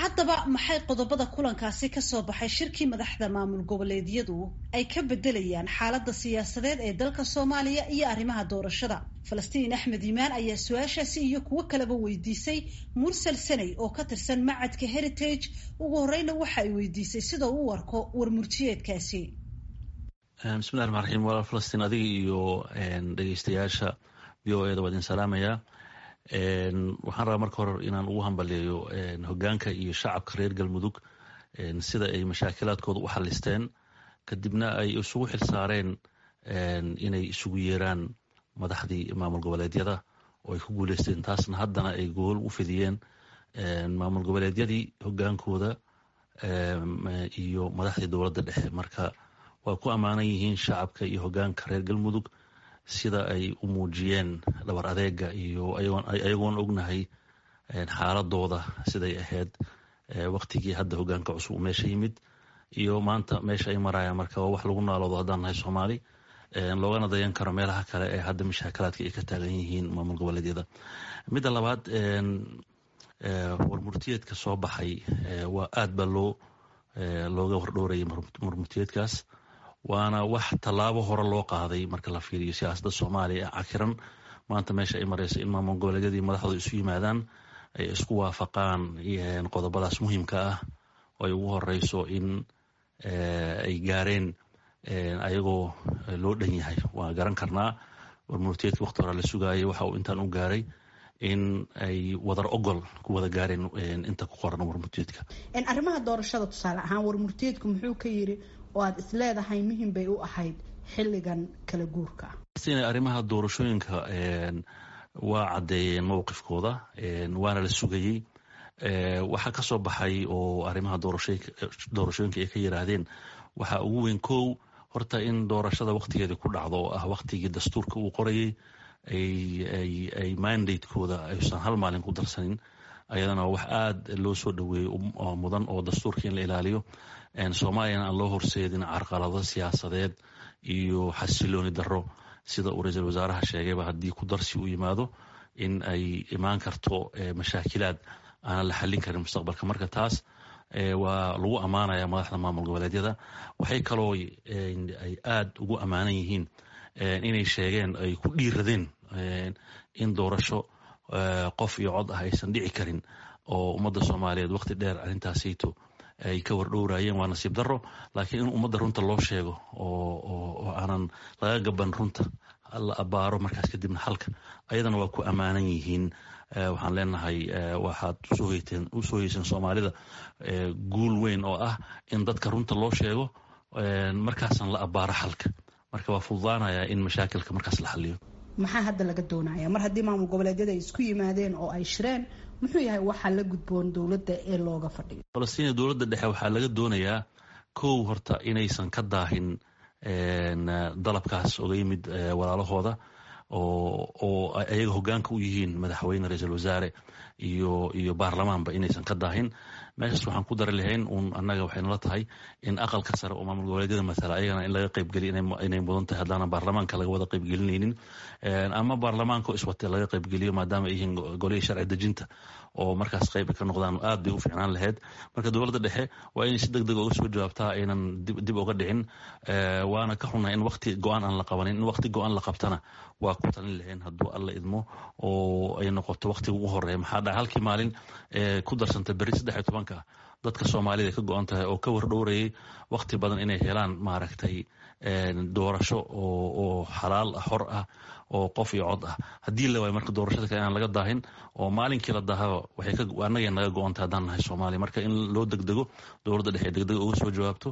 haddaba maxay qodobada kulankaasi kasoo baxay shirkii madaxda maamul goboleedyadu ay ka bedelayaan xaalada siyaasadeed ee dalka soomaaliya iyo arrimaha doorashada falastiin axmed iimaan ayaa su-aashaasi iyo kuwo kaleba weydiisay mursal saney oo ka tirsan macadka heritage ugu horeyna waxa ay weydiisay sida uu u arko warmurtiyeedkaasi bismillahi raxmaan raxiim walaal falastiin adiga iyo dhegeystayaasha v o eda waa idin salaamayaa waxaan rabaa marka hore inaan ugu hambaleeyo hogaanka iyo shacabka reer galmudug sida ay mashaakilaadkooda u xalisteen kadibna ay isugu xilsaareen inay isugu yeeraan madaxdii maamul goboleedyada oo ay ku guuleysteen taasna haddana ay gool u fidiyeen maamul goboleedyadii hogaankooda iyo madaxdii dowladda dhexe marka waa ku ammaanan yihiin shacabka iyo hogaanka reer galmudug sida ay u muujiyeen dhabar adeega iyo ayagoon ognahay xaaladooda siday ahayd waktigii hadda hogaanka cusub meesha yimid iyo maanta meesha ay marayaan marka waa wax lagu naaloodo haddaan nahay soomaali loogana dayan karo meelaha kale ee hadda mashaakalaadka ay ka taagan yihiin maamul goboleedyada midda labaad warmurtiyeedka soo baxay waa aad baa loo looga wardhoorayay warmurtiyeedkaas waana wax tallaabo hore loo qaaday marka la fiiriyo siyaasadda soomaaliya ee cakiran maanta meesha ay mareysa in maamul goboleedyadii madaxdooda isu yimaadaan ay isku waafaqaan qodobadaas muhiimka ah oo ay ugu horeyso in ay gaareen ayagoo loo dhan yahay waa garan karnaa warmurtiyeedka wakti hore la sugaayay waxa uu intaan u gaaray in ay wadar ogol ku wada gaareen inta ku qoran warmurtiyeedka arrimaha doorashada tusaale ahaan warmurtiyeedku muxuu ka yiri oo aada is leedahay muhim bay u ahayd xilligan kala guurka arrimaha doorashooyinka waa caddeeyeen mowqifkooda waana la sugayey waxaa kasoo baxay oo arrimaha doorashooyinka ay ka yiraahdeen waxaa ugu weyn kow horta in doorashada waktigeedii ku dhacdo oo ah waktigii dastuurka uu qorayey ay mandatekooda aysan hal maalin ku darsanin ayadana wax aada loo soo dhaweeyey mudan oo dastuurka in la ilaaliyo soomaaliyana aan loo horseedin carqalado siyaasadeed iyo xasilooni daro sida uu ra-iisul wasaaraha sheegayba haddii ku darsi uu yimaado in ay imaan karto mashaakilaad aanan la xallin karin mustaqbalka marka taas waa lagu ammaanaya madaxda maamul goboleedyada waxay kaloo ay aada ugu ammaanan yihiin inay sheegeen ay ku dhiiradeen in doorasho qof iyo cod ah aysan dhici karin oo ummadda soomaaliyeed waqti dheer arrintaasayto ay ka wardhowraayeen waa nasiib daro laakiin in ummadda runta loo sheego oo aanan laga gaban runta la abaaro markaas kadibna halka ayadana waa ku ammaanan yihiin waxaan leenahay waxaad usoo heyseen soomaalida guul weyn oo ah in dadka runta loo sheego markaasan la abaaro xalka marka waa fududaanaya in mashaakilka markaas la xaliyo maxaa hadda laga doonaya mar haddii maamul goboleedyada ay isku yimaadeen oo ay shireen muxuu yahay waxaa la gudboon dowladda ee looga fadhiyo falastiin dowladda dhexe waxaa laga doonayaa kow horta inaysan ka daahin dalabkaas oga yimid walaalahooda oo ayaga hogaanka u yihiin madaxweyne ra-iisul wasaare iyo iyo baarlamaanba inaysan ka daahin meeshaas waxaan ku dari lahayn uun annaga waxay nala tahay in aqalka sare oo maamul goboleedyada matala ayagana in laga qaybgeliy inay mudan tahay haddana baarlamaanka laga wada qaybgelinaynin ama baarlamaanka iswate laga qaybgeliyo maadaama ay yihiin golihii sharci dejinta oo markaas qayb ka noqdaan aad bay u fiicnaan lahayd marka dowladda dhexe waa inay si deg deg oga soo jawaabtaa aynan dib oga dhicin waana ka xunnahay in wakti go-aan aan la qabanin in wakti go-aan la qabtana waa ku talin lahayn hadduu alla idmo oo ay noqoto waktiga ugu horeeya maxaa dhaca halkii maalin ku darsanta berri saddex iyo tobanka dadka soomaalida ka go-an tahay oo ka wardhowrayay wakti badan inay helaan maaragtay doorasho oo xalaal ah hor ah oo qof iyo cod ah haddii la waayo marka doorashada kale inaan laga daahin oo maalinkii la daahaba waxay annaga naga go-antay haddaan nahay soomaaliya marka in loo degdego dowladda dhexe degdeg uga soo jawaabto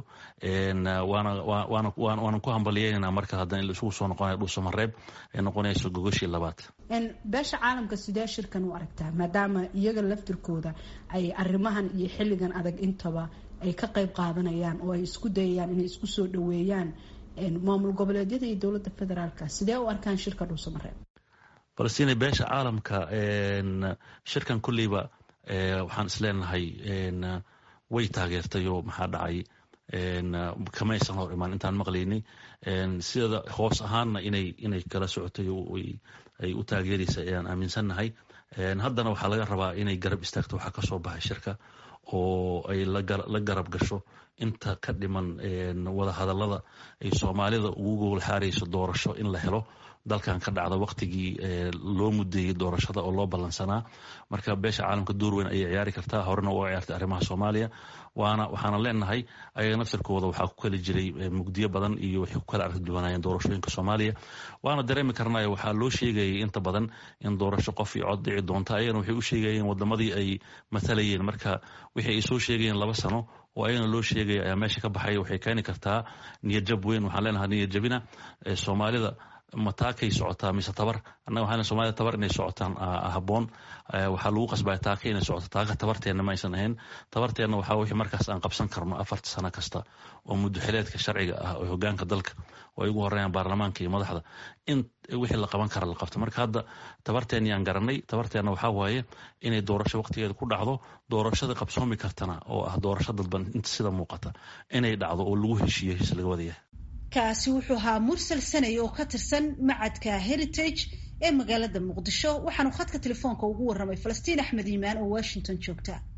waana ku hambalyeynana marka haddan in isugu soo noqonayo dhuusamareeb ay noqonayso gogashii labaad beesha caalamka sidee shirkan u aragtaa maadaama iyaga laftirkooda ay arrimahan iyo xilligan adag intaba ay ka qayb qaadanayaan oo ay isku dayayaan inay isku soo dhaweeyaan maamul goboleedyada iyo dowladda federaalka sidee u arkaan shirka dhuusamareeb falastiin beesha caalamka shirkan kulleyba waxaan isleenahay way taageertayoo maxaa dhacay kama aysan hor imaan intaan maqlaynay sida hoos ahaanna inay inay kala socotay ay u taageeraysa ayaan aaminsannahay haddana waxaa laga rabaa inay garab istaagto waxaa kasoo baxay shirka oo ay la garab gasho inta ka dhiman wada hadallada ay soomaalida ugu gogol xaarayso doorasho in la helo dalkan ka dhacda waktigii loo mudeeyey doorashada oo loo ballansanaa marka beesha caalamka door weyn ayay ciyaari kartaa horena u ciyaartay arrimaha soomaaliya waana waxaana leenahay ayaga naftirkooda waxaa ku kali jiray mugdiyo badan iyo waxay ku kala arki duwanayeen doorashooyinka soomaaliya waana dareemi karnayo waxaa loo sheegayay inta badan in doorasho qof iyo cod dhici doonta ayagana waxay u sheegayeen wadamadii ay matalayeen marka wixii ay soo sheegayeen laba sano oo ayagana loo sheegaya ayaa meesha ka baxaya waxay keeni kartaa niyadjab weyn waxaan leenahay niyadjabina soomaalida mataakay socotaa mise tabar annaga waxaan soomaalida tabar inay socotaan haboon waxaa lagu qasbaya taaka inay socoto taaka tabarteenna ma aysan ahayn tabarteenna waxaa wixii markaas aan qabsan karno afarta sano kasta oo muddoxileedka sharciga ah oo hogaanka dalka oo ay ugu horeeyaan baarlamaanka iyo madaxda in wixii la qaban kara la qabto marka hadda tabarteen yaan garanay tabarteenna waxaa waaye inay doorasho waqtigeeda ku dhacdo doorashada qabsoomi kartana oo ah doorasho dadban inta sida muuqata inay dhacdo oo lagu heshiiyo his laga wadayahay kaasi wuxuu ahaa mursal sanay oo ka tirsan macadka heritage ee magaalada muqdisho waxaanu khadka telefoonka ugu warramay falastiin axmed iimaan oo washington joogta